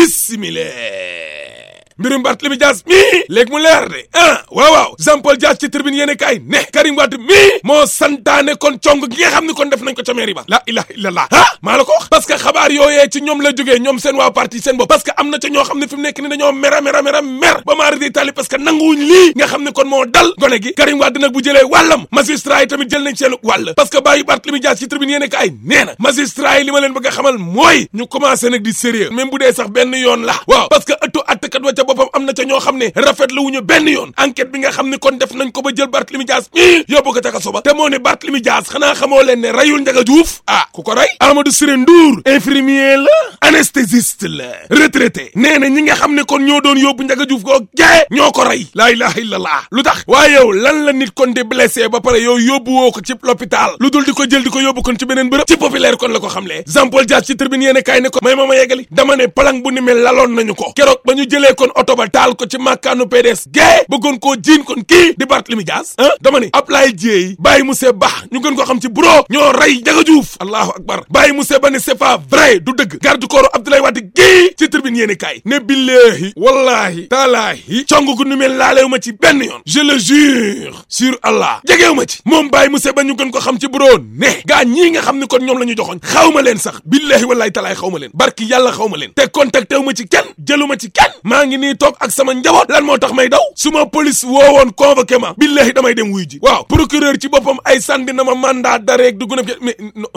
bismillah mbirum Barthélémy Dias mii léegi mu leer de ah waaw waaw Jean Paul Dias ci tribune yéene kaay ne Karim Wade mii moo santaane kon cong gi nga xam ne kon def nañ ko ca mairie ba la ilaha illallah ah maa la ko wax parce que xabaar yooyee ci ñoom la jógee ñoom seen waa parti seen bopp parce que am na ca ñoo xam ne fi mu nekk ni dañoo mera mera mera mer ba maari di tali parce que nanguwuñ lii nga xam ne kon moo dal gone gi Karim Wade nag bu jëlee wàllam magistrat yi tamit jël nañ seenu wàll parce que bàyyi Barthélémy Dias ci tribune yéene kaay nee na magistrat yi li ma leen bëgg a xamal mooy ñu commencé nag di sérieux même bu dee sax benn yoon la waaw parce que ëttu attekat wa ca boppam am na ca ñoo xam ne rafet la wuñu benn yoon enquête bi nga xam ne kon def nañ ko ba jël Barthélémy Dias mii yóbbu ko ca kaso ba te moo ne Barthélémy Dias xanaa xamoo leen ne rayul Ndiaga Diouf ah ku ko rey Amadou Siré Ndour infirmier la anesthésiste la retraité nee na ñi nga xam ne kon ñoo doon yóbbu Ndiaga Diouf koo jee ñoo ko rey laa ilaha illallah lu tax waaye yow lan la nit kon di blessé ba pare yow yóbbu woo ko ci l'hôpital lu dul di ko jël di ko yóbbu kon ci beneen bërëb ci populaire kon la ko xamlee Jean Paul Dias ci tribune yéene kaay ne ko may ma ma yeggali dama ne palang bu ni mel laloon nañu ko keroog ba ñu jëlee kon oto ba taal ko ci màkkaanu PDS gée bëggoon koo jiin kon kii di Barthélémy Dias ah dama ne Ablaye Dieye Baye Moussa Ba ñu gën ko xam ci buro ñoo rey Ndiaga Diouf allahu akbar Baye Moussa Ba ne c'est pas vrai du dëgg garde corps Abdoulaye Wade gii ci tribune yéene kaay ne billahi wallahi taalaahi cong gu ni mel laaleewu ma ci benn yoon je le jure sur Allah jegeewu ma ci moom Baye Moussa Ba ñu gën ko xam ci buro ne gaa ñii nga xam ne kon ñoom la ñu joxoñ xaw ma leen sax billahi wallahi talaay xaw ma leen barki yàlla xaw ma leen te contacté wu ma ci kenn jëlu ma ci kenn maa ngi nii toog ak sama njaboot lan moo tax may daw su ma police woowoon convoqué ma billahi damay dem wuy ji waaw procureur ci boppam ay sandi na ma mandat d'arrêt dugg na mais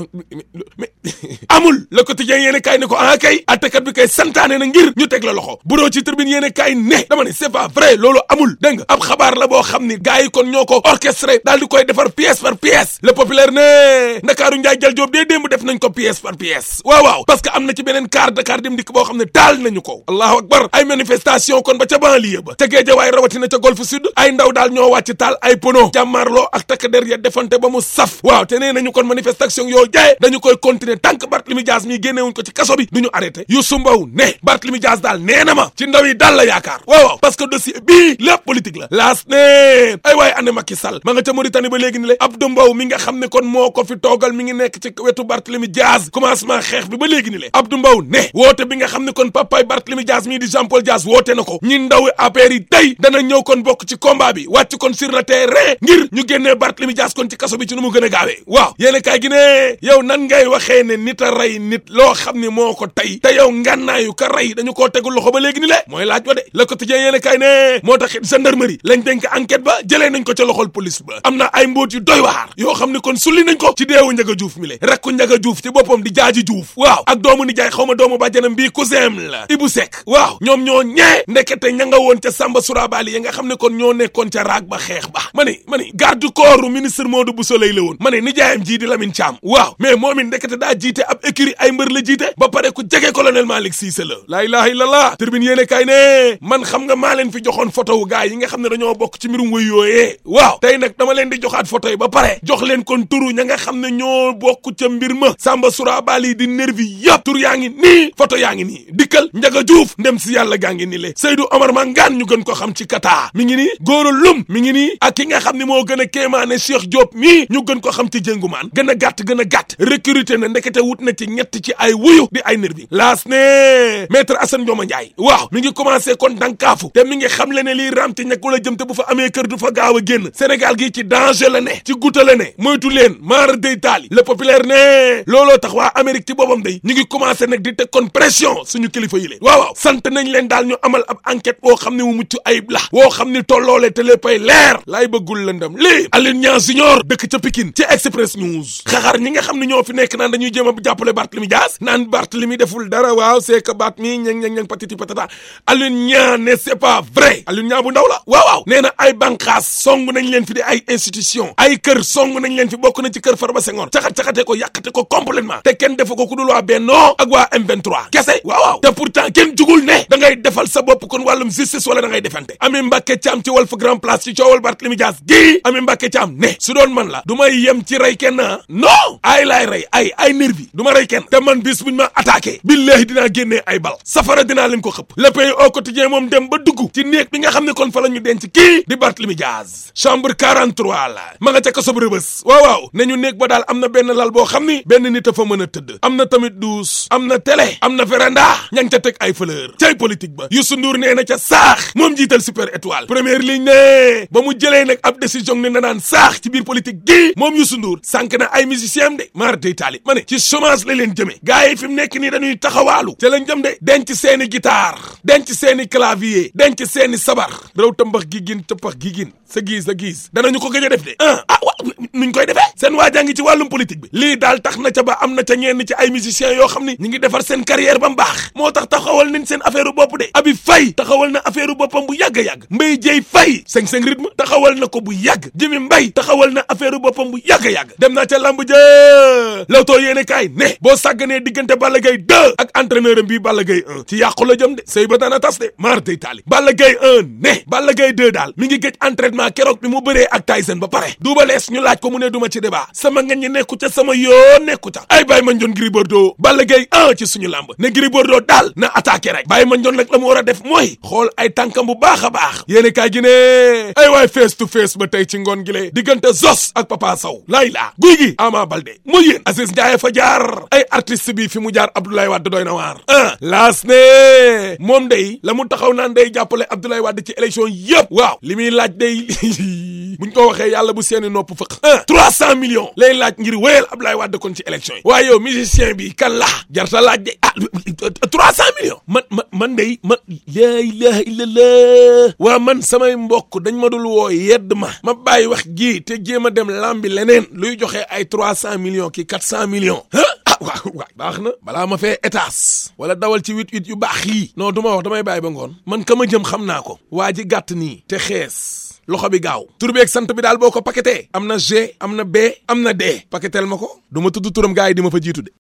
mais amul le quotidien yéene kaay ne ko ah kay attakat bi kay santaane na ngir ñu teg la loxo buroo ci tribune yéene kaay ne dama ne c'est pas vrai loolu amul dégg nga ab xabaar la boo xam ni gars yi kon ñoo ko orchestré daal di koy defar pièce par pièce le populaire ne ndakaaru njaay jal joob dee démb def nañ ko pièce par pièce waaw waaw parce que am na ci beneen car Dakar dem dikk boo xam ne taal nañu ko allahu akbar ay manifestation kon ba ca banlieue ba ca géejawaay rawatina ca golfe sud ay ndaw daal ñoo wàcc taal ay pono jàmmaarloo ak takk der ya defante ba mu saf waaw te nee nañu kon manifestation yoo jaye dañu koy continuer tant que Barthélémy Dias mi génnewuñ ko ci kaso bi du ñu arrêté Youssou Mbow ne Barthélémy Dias daal nee na ma ci ndaw yi daal la yaakaar waaw waaw parce que dossier bii lépp politique la laas ne ay waaye ane Macky Sall ma nga ca Mauritanie ba léegi ni le Abdou Mbow mi nga xam ne kon moo ko fi toogal mi ngi nekk ci wetu Barthélémy Dias commencement xeex bi ba léegi ni le Abdou Mbow ne woote bi nga xam ne kon papaay Barthélémy Dias mii di Jean Paul Dias woote na ko ñi ndaw APR yi tey dana ñëw kon bokk ci combat bi wàcc kon sur le terrain ngir ñu génnee Barthélémy Dias kon ci kaso bi ci nu mu gën a gaawee waaw yéen kaay gi ne yow nan ngay waxee ne nit a rey nit loo xam ne moo ko tey te yow ngànnaayu ka rey dañu koo tegul loxo ba léegi ni le mooy laaj ba de le quotidien yéen kaay ne moo tax gendarmerie lañ dénk enquête ba jëlee nañ ko ca loxol police ba am na ay mbóot yu doy waar yoo xam ne kon sulli nañ ko ci deewu Ndiaga Diouf mi le rakku Ndiaga Diouf ci boppam di jaaji Diouf waaw ak doomu nijaay xaw ma doomu bàjjanam bii cousin la Ibou Seck waaw ñoom ñoo ñee ndekete ña nga woon ca Samba Surabali ya nga xam ne kon ñoo nekkoon ca raag ba xeex ba ma ni ma ni garde corps ministre Modou Bousso Leye la woon ma ne nijaayam jii di Lamine Thiam waaw mais moom it ndekete daa jiite ab écurie ay mbër la jiite ba pare ku jege colonel Malick Cissé la laa ilaha illallah tribune yéene kaay ne man xam nga maa leen fi joxoon photo wu gars yi nga xam ne dañoo bokk ci mbirum wëy yooyee waaw tey nag dama leen di joxaat photo yi ba pare jox leen kon turu ña nga xam ne ñoo bokk ca mbir ma Samba Surabali di nervi yëpp tur yaa ngi nii photo yaa ngi nii dikkal Ndiaga Diouf ndem si yàlla gaa ngi nii le Seydou Omar Mangane ñu gën ko xam ci kata mi ngi nii Goro Lum mi ngi nii ak ki nga xam ne moo gën a kéemaane Cheikh Diop mii ñu gën ko xam ci jëngumaan gën a gàtt gën a gàtt recruté na ndekete wut na ci ñett ci ay wuyu di ay nervi laas ne maître Assane Ndioma Ndiaye waaw mi ngi commencé kon dankaafu te mi ngi xam le ne lii raam ci ñekku la jëm te bu fa amee kër du fa gaaw a génn Sénégal gi ci danger la ne ci guta la ne moytu leen maara day taali le populaire ne looloo tax waa Amérique ci boppam day ñu ngi commencé nag di teg kon pression suñu kilifa yi leen waaw waaw sant nañ leen daal ñu amal ab enquête boo xam ne mu mucc ayib la woo xam ni tolloole te léppay leer laay bëggul lëndam lii Alioune Niang Junior dëkk ca Pikine ci Express News xaxar ñi nga xam ne ñoo fi nekk naan dañuy jéem a jàppale Barthélémy Dias naan Barthélémy deful dara waaw c'est que baat mi ñang ñang ñang patiti patata Alioune Niang ne c'est pas vrai Alioune Niang bu ndaw la waaw waaw nee na ay banqaas song nañ leen fi di ay institution ay kër song nañ leen fi bokk na ci kër Farba Senghor caxat-caxate ko yàqate ko complètement te kenn defu ko ku dul waa Benno ak waa M23 kese waaw waaw te pourtant kenn jugul ne da ngay ngay defal sa bopp kon wàllum justice wala da ngay defante Ami Mbàkke Caam ci Walf Grand Place ci coowal Barthélémy Dias gii Ami Mbàkke Caam ne su doon man la du may yem ci rey kenn non ay laay rey ay ay nervi du ma rey kenn te man bis buñ ma attaqué billahi dinaa génnee ay bal safara dinaa leen ko xëpp le pays au quotidien moom dem ba dugg ci néeg bi nga xam ne kon fa la ñu denc kii di Barthélémy Dias chambre 43 la ma nga ca kaso bu Rebeuss waaw waaw nañu néeg ba daal am na benn lal boo xam ni benn nit a fa mën a tëdd am na tamit douche am na télé am na véranda ña ngi ca teg ay fleur cay politique ba Youssou Ndour nee na ca saax moom jiital super étoile première ligne ne ba mu jëlee nag ab décision ne na naan saax ci biir politique gi moom Youssou Ndour sànq na ay musicien am de maar day taali ma ne ci chômage la leen jëmee gars yi fi mu nekk nii dañuy taxawaalu ca lañ jëm de denc seeni guitare denc seeni clavier denc seeni sabar raw tambax gi gin tëppax gi gin sa giis sa giis danañu ko gëj a def de ah ah wa nuñ koy defee seen waa jàngi ci wàllum politique bi lii daal tax na ca ba am na ca ñenn ci ay musiciens yoo xam ni ñu ngi defar seen carrière ba mu baax moo tax taxawal nañ seen affaire bopp de abi fay taxawal na affaire boppam bu yàgg a yàgg mbay jëy fay cinq cinq rythme taxawal na ko bu yàgg jimi mbay taxawal na affaire boppam bu yàgg a yàgg dem naa ca lamb jë lawtoo yéene kaay ne boo sàgganee diggante Balla Gaye 2 ak entraîneur am bii Balla Gaye 1 ci yàqu la jëm de sëy ba dana tas de maar day taali Balla Gaye 1 ne Balla Gaye 2 daal mi ngi gëj entraînement keroog bi mu bëree ak Tyson ba pare duuba lees ñu laaj ko mu ne duma ci débat sama nga ñi nekku ca sama yoo nekku ca ay bàyyi ma njoon Gris Bordeaux Balla Gaye 1 ci suñu làmb ne Gris Bordeaux daal na attaqué rek bàyyi ma njoon nag la mu war a def mooy xool ay tànkam bu baax a baax yéene kaay gi ne ay waay face to face ba tey ci ngoon gi le diggante Zos ak Papa Sow laay laa guy gi Ama Baldé mu yéen Aziz Ndiaye fa jaar ay artiste bi fi mu jaar Abdoulaye Wade doy na waar ah laas ne moom day la mu taxaw naan day jàppale Abdoulaye Wade ci élection yëpp waaw li muy laaj day buñ ko waxee yàlla bu seeni nopp fëq ah trois cent millions lay laaj ngir wéyal Abdoulaye Wade kon ci élection yi waaye yow musicien bi kan la jarta laaj de ah trois cent millions man man man day man laa ilaha illallah waa man samay mbokk dañ ma dul woo yedd ma ma bàyyi wax ji te jéem a dem lambi leneen luy joxe ay trois cent millions ki quatre cent millions ah waaw waaw baax na balaa ma fee étage wala dawal ci huit huit yu baax yii non du ma wax damay bàyyi ba ngoon man ka ma jëm xam naa ko waa ji gàtt nii te xees loxo bi gaaw tur beeg sant bi daal boo ko paqueté am na G am na B am na D paquetel ma ko du ma tudd turam gars yi di ma fa jiitu de